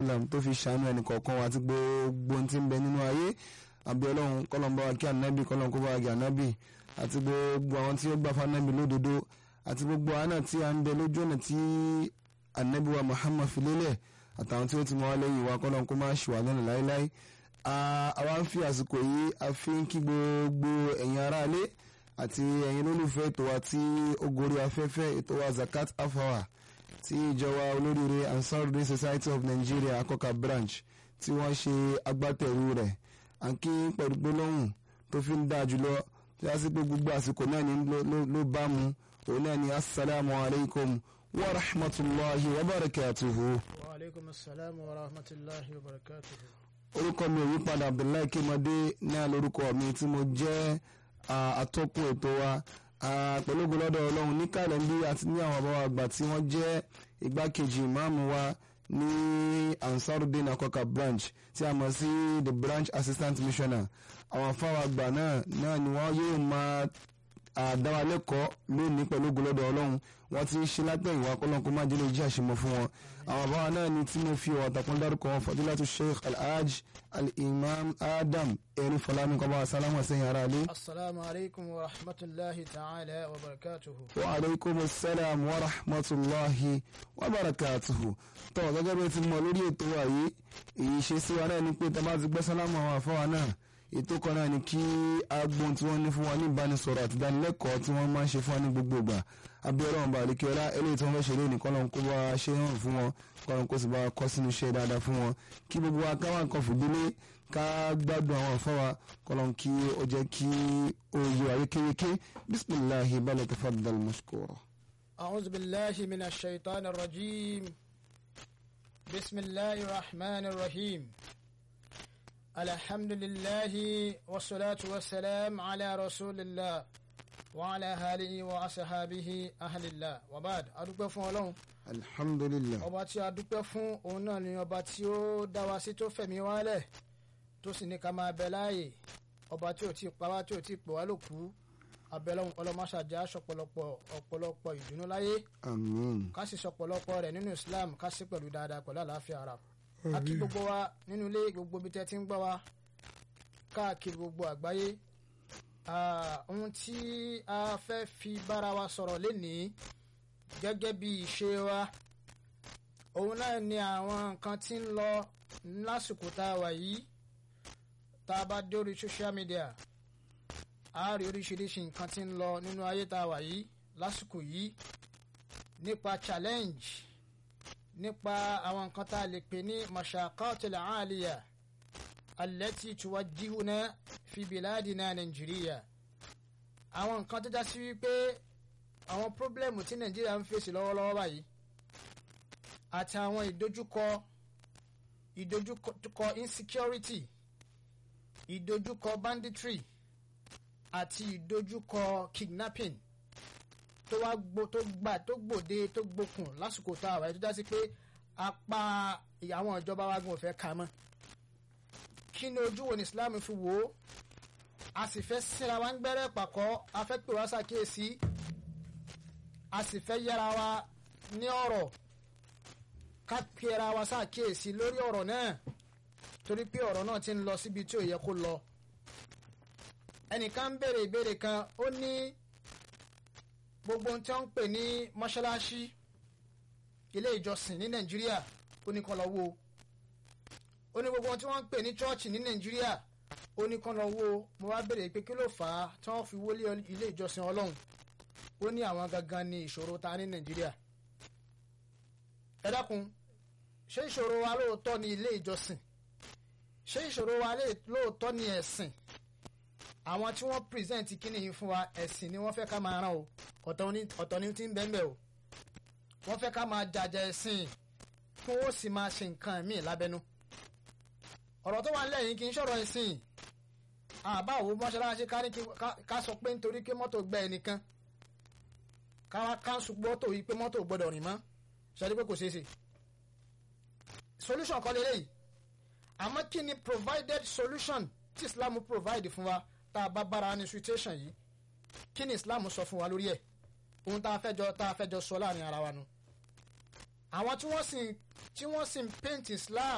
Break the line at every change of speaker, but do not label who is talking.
sallam tó fi ṣàánú ẹnì kọ̀ọ̀kan wa àti gbogbo ohun tí ń bẹ nínú ayé àbí ọlọ́run kọ́lọ́n bá wa kí ànábì kọ́lọ́n kó bá wa kí ànábì àti gbogbo àwọn tí ó gbà fún ànábì lódodo àti gbogbo àná tí a ń bẹ lójú ọ̀nà tí ànábì wa Muhammad fi lélẹ̀ àtàwọn tí ó ti mọ wá lẹ́yìn wa kọ́lọ́n kó má ṣì wà lọ́nà láéláé àwa ń fi àsìkò yìí a fi ń kí gbogbo ẹ̀yin aráalé àti ẹ̀yin olólùfẹ́ ètò wa tí ó gorí afẹ́fẹ́ ètò wa zakat afawa tí ìjọba olóríire Ansarudeen Society of Nigeria akọ́ka branch tí wọ́n ṣe agbátẹrù rẹ̀ àǹkí pẹ̀lú gbólóhùn tó fi ń dáa jùlọ tí a sì pé gbogbo àsìkò náà ní ló bá mu òun náà ní asalaamu alaykum wa rahmatulahi wa barakatuhu.
wa aleykum salaam wa rahmatulahi wa barakatuhu.
orúkọ mi ò yí padà Abdullahi Kémọdé náà lórúkọ mi tí mo jẹ́ atọ́kùn ètò wa pẹ̀lú ògbólọ́dọ̀ ọlọ́run ní kàlẹ́ndì àti ní àwọn àbáwá àgbà tí wọ́n jẹ́ igbákejì ìmáàmù wa ní Ansarudeen Akoka branch tí a mọ̀ sí the branch assistant missioner àwọn afáwà àgbà náà náà ni wọ́n yóò máa àdáwálẹ́kọ̀ọ́ lónìí pẹ̀lú ògbólọ́dọ̀ ọlọ́run wọ́n ti ń ṣe látẹ̀yìn wá kọ́lọ́n kó má jẹ́ lè jí àṣemọ́ fún wọn àwọn àbáwá náà ni tí mo fi ọ̀wọ̀ àtàkùn dárúkọ wọn fadilatu sheikh alhaj al-imam adam erin fọlámi kọba sálámù sẹ́yìn ara lé.
asalaamu aleykum wa rahmatulahi ta'ala wa barakatuhu.
wa aleykum salaam wa rahmatulahi wa barakatuhu. tọ́ gẹ́gẹ́ bí o ti mọ lórí ètò wa yìí èyí ṣe sí wa náà ni pé tá a bá ti gbọ́ sálámù àwọn àfọwà náà ètò kan náà ni kí agbóhun tí wọ́n ní fún wa ní ìbánisọ̀rọ̀ àti ìdánilẹ́kọ̀ọ́ tí wọ́n máa ń ṣe fún wa ní gbogbo ìgbà abiola ọba àlekíọ́lá eléyìí tí wọ́n fẹ́ ṣe lé nìkan lọ́n kó bá wa ṣe hàn fún wọn kọ́lọ́n kó sì bá wa kọ́ sínú iṣẹ́ dáadáa fún wọn kí gbogbo wa káwọn kan fìdílé ká gbádùn àwọn afọ́wa kọ́lọ́n kí ó jẹ́ kí ó yẹ wa yékéyéké bisimilahi balẹ̀ tafaddal mashkura.
أعوذ بالله من الشيطان الرجيم بسم الله الرحمن الرحيم الحمد لله والصلاة والسلام على رسول الله وعلى آله وأصحابه أهل الله وبعد adúpẹ́ fún Ọlọ́run
alhamdulilah.
ọba tí a dúpẹ́ fún òun náà ni ọba tí ó dá wa sí tó fẹ̀mí wálẹ̀ tó sì ní ká máa bẹ láàyè ọba tí ò tí ì pa wá tí ò tí ì pè wá lókù abẹ́lọ́hún ọlọ́mọṣáájá sọ̀pọ̀lọpọ̀ ọ̀pọ̀lọpọ̀ ìdùnnú láyé
amiin.
ká sì sọ̀pọ̀lọpọ̀ rẹ̀ nínú Islam ká sì pẹ̀lú dáadáa pẹ̀lú àlàáfíà ara a kí gbogbo wa nínú ilé gbogbo ibi tẹ́ ti ń gbọ́ wa káàkiri gbogbo àgbáyé ohun tí a fẹ́ fi bára wa sọ̀rọ̀ lénìí gẹ́gẹ́ bí ìṣe wa òun náà ni àwọn nǹkan tí ń lọ lásìkò tá a wà yìí tá a bá dé orí social media a rí oríṣiríṣi nǹkan tí ń lọ nínú ayé tá a wà yìí lásìkò yìí nípa challenge nípa àwọn nǹkan tá a lè pè ní mashaqatil aliya allati tuwajjihuna fi biladina nàìjíríà àwọn nǹkan tó já sí wípé àwọn pírọ́blẹ́mù tí nàìjíríà ń fèsì lọ́wọ́lọ́wọ́ báyìí àti àwọn ìdojúkọ ìdojúkọ insecurity ìdojúkọ banditry àti ìdojúkọ kidnapping tó wá gbó tó gbà tó gbòde tó gbókùn lásìkò tá a wáyé tó já sí pé apá àwọn ìjọba wa gan ò fẹ́ ka mọ́ kí ni ojú wo ni Islam fi wò ó a sì fẹ́ síra wa ń gbẹ́rẹ́ pàkọ́ a fẹ́ pè wá ṣàkíyèsí a sì fẹ́ yára wa ní ọ̀rọ̀ ká pera wa ṣàkíyèsí lórí ọ̀rọ̀ náà torí pé ọ̀rọ̀ náà ti ń lọ síbi tí ò yẹ kó lọ ẹnìkan ń béèrè ìbéèrè kan ó ní gbogbo ohun tí wọ́n ń pè ní mọ́ṣáláṣí ilé ìjọsìn ní nàìjíríà ó ní kán lọ wó ó ní gbogbo ohun tí wọ́n ń pè ní chọ́ọ̀chì ní nàìjíríà ó ní kán lọ wó mo wá béèrè pé kí ló fà á tí wọ́n fi wólé ilé ìjọsìn ọlọ́run ó ní àwọn gangan ní ìṣòro ta ní nàìjíríà ẹ dákun ṣé ìṣòro wa lóòótọ́ ní ilé ìjọsìn ṣé ìṣòro wa lóòótọ́ ní ẹ̀sìn àwọn tí wọ́n present kíní yìí fún wa ẹ̀sìn ni wọ́n fẹ́ ká máa rán o ọ̀tọ̀ ni ti ń bẹ́ẹ̀ o wọ́n fẹ́ ká máa jàjà ẹ̀sìn kí wọ́n sì máa ṣe nǹkan míì lábẹ́nú ọ̀rọ̀ tó wà nílẹ̀ yìí kì í ṣọ̀rọ̀ ẹ̀sìn àbá òwò mọ́ṣáláṣí ká sọ pé nítorí pé mọ́tò gbẹ ẹnìkan ká káńsù mọ́tò yìí pé mọ́tò gbọ́dọ̀ rìn mọ́ ṣáájú pé kò ṣeé ṣe solution kọ́ lélẹ́yìí àmọ́ kí ni provided solution tí Islam provide fún wa tá a bá bára ní situation yìí kí ni Islam sọ fún wa lórí ẹ̀ ohun tá a fẹ́ jọ tá a fẹ́ jọ sọ láàrin ara wa nu àwọn tí wọ́n sì tí wọ́n sì ń paint Islam